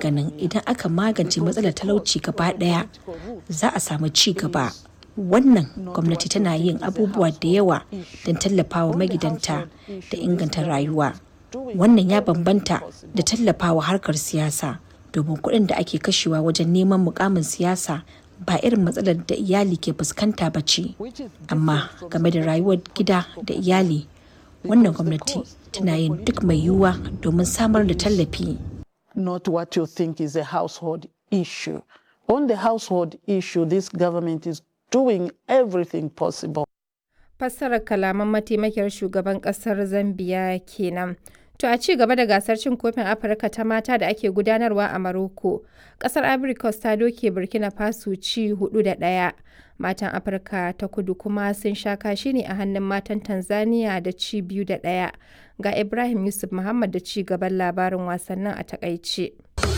ganin idan aka magance matsalar talauci gaba ɗaya za a samu ci gaba. Wannan gwamnati tana yin abubuwa da yawa don tallafawa magidanta da inganta rayuwa. Wannan ya bambanta da tallafawa harkar siyasa domin kuɗin da ake kashewa wajen neman mukamin siyasa ba irin matsalar da iyali ke fuskanta ba ce. Amma game da rayuwar gida da iyali, wannan gwamnati tana yin duk mai yiwuwa domin samar da tallafi. Not what you think is a household issue. On the household issue, this government is doing everything possible. Fassarar kalaman mataimakiyar shugaban kasar Zambiya kenan. To a ci gaba da gasar cin kofin Afirka ta mata da ake gudanarwa a Maroko, kasar Ivory Coast ta doke Burkina Faso ci hudu da ɗaya. Matan Afirka ta kudu kuma sun sha kashi ne a hannun matan Tanzania da ci biyu da ɗaya. Ga Ibrahim Yusuf Muhammad da ci gaban labarin wasannin a takaice.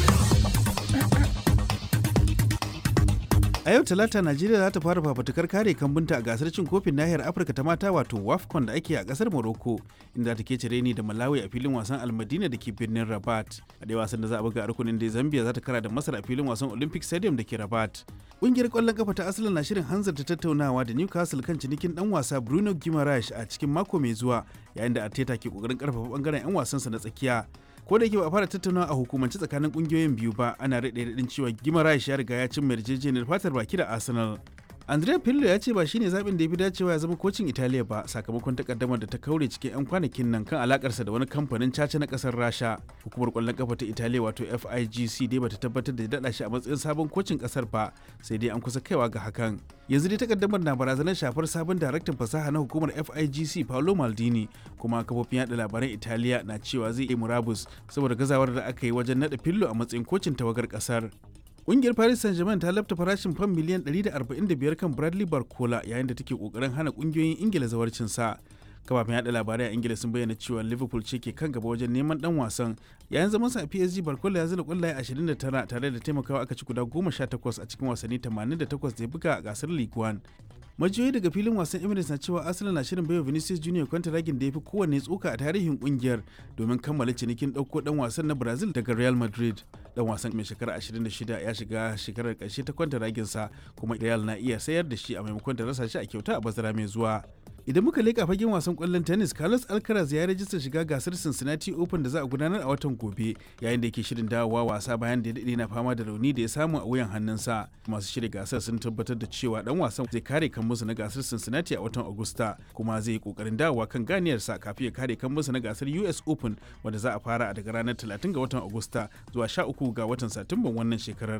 A yau Talata Najeriya za ta fara fafatukar kare kambunta a gasar cin kofin nahiyar Afirka ta mata wato WAFCON da ake a kasar Morocco inda ta ke cire ni da Malawi a filin wasan Almadina da ke birnin Rabat. A dai wasan da za a buga a rukunin da Zambia za ta kara da Masar a filin wasan Olympic Stadium da ke Rabat. Ƙungiyar ƙwallon kafa ta Arsenal na shirin hanzarta tattaunawa da Newcastle kan cinikin dan wasa Bruno Guimaraes a cikin mako mai zuwa yayin da Arteta ke kokarin karfafa bangaren 'yan wasansa na tsakiya. ko da yake ba a fara tattaunawa a hukumance tsakanin kungiyoyin biyu ba ana rade radin cewa gimarash ya riga ya cin yarjejeniyar fatar baki da arsenal andrea pirlo ya ce ba shine zaɓin da ya fi dacewa ya zama kocin italiya ba sakamakon takaddamar da ta kaure cikin 'yan kwanakin nan kan alakarsa da wani kamfanin caca na kasar rasha hukumar kwallon kafa ta italiya wato figc dai bata tabbatar da daɗa shi a matsayin sabon kocin kasar ba sai dai an kusa kaiwa ga hakan yanzu dai takaddamar na barazanar shafar sabon daraktan fasaha na hukumar figc paolo maldini kuma kafofin yada labaran italiya na cewa zai yi murabus saboda gazawar da aka yi wajen naɗa fillo a matsayin kocin tawagar kasar Ƙungiyar Paris Saint-Germain ta lafta farashin fam miliyan 145 kan Bradley Barcola yayin da take kokarin hana ƙungiyoyin Ingila zawarcin sa. Kafafen yada labarai a Ingila sun bayyana cewa Liverpool ce ke kan gaba wajen neman dan wasan. Yayin zaman sa a PSG Barcola ya zira kwallaye 29 tare da taimakawa aka ci guda 18 a cikin wasanni 88 da ya buga a gasar League One. majiyoyi daga filin wasan emirates na cewa arsenal na shirin baiwa vinicius junior kwantaragin da ya fi kowanne tsoka a tarihin kungiyar domin kammala cinikin ɗauko ɗan wasan na brazil daga real madrid dan wasan mai shekara 26 ya shiga shekarar ƙarshe ta kwantaraginsa kuma real na iya sayar da shi a maimakon da rasa shi a kyauta a bazara mai zuwa idan muka leƙa fagen wasan ƙwallon tennis carlos alcaraz ya rajista shiga gasar cincinnati open da za a gudanar a watan gobe yayin da yake shirin dawowa wasa bayan da ya daɗe na fama da rauni da ya samu a wuyan hannunsa masu shirya gasar sun tabbatar da cewa dan wasan zai kare kan musu na gasar cincinnati a watan agusta kuma zai yi kokarin dawowa kan ganiyarsa kafin ya kare kan musu na gasar us open wanda za a fara a daga ranar 30 ga watan agusta zuwa 13 ga watan satumban wannan shekarar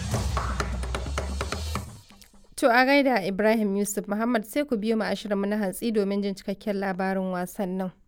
To a gaida Ibrahim Yusuf Muhammad sai ku biyo mu ashirin mu na hantsi domin jin cikakken labarin wasannin.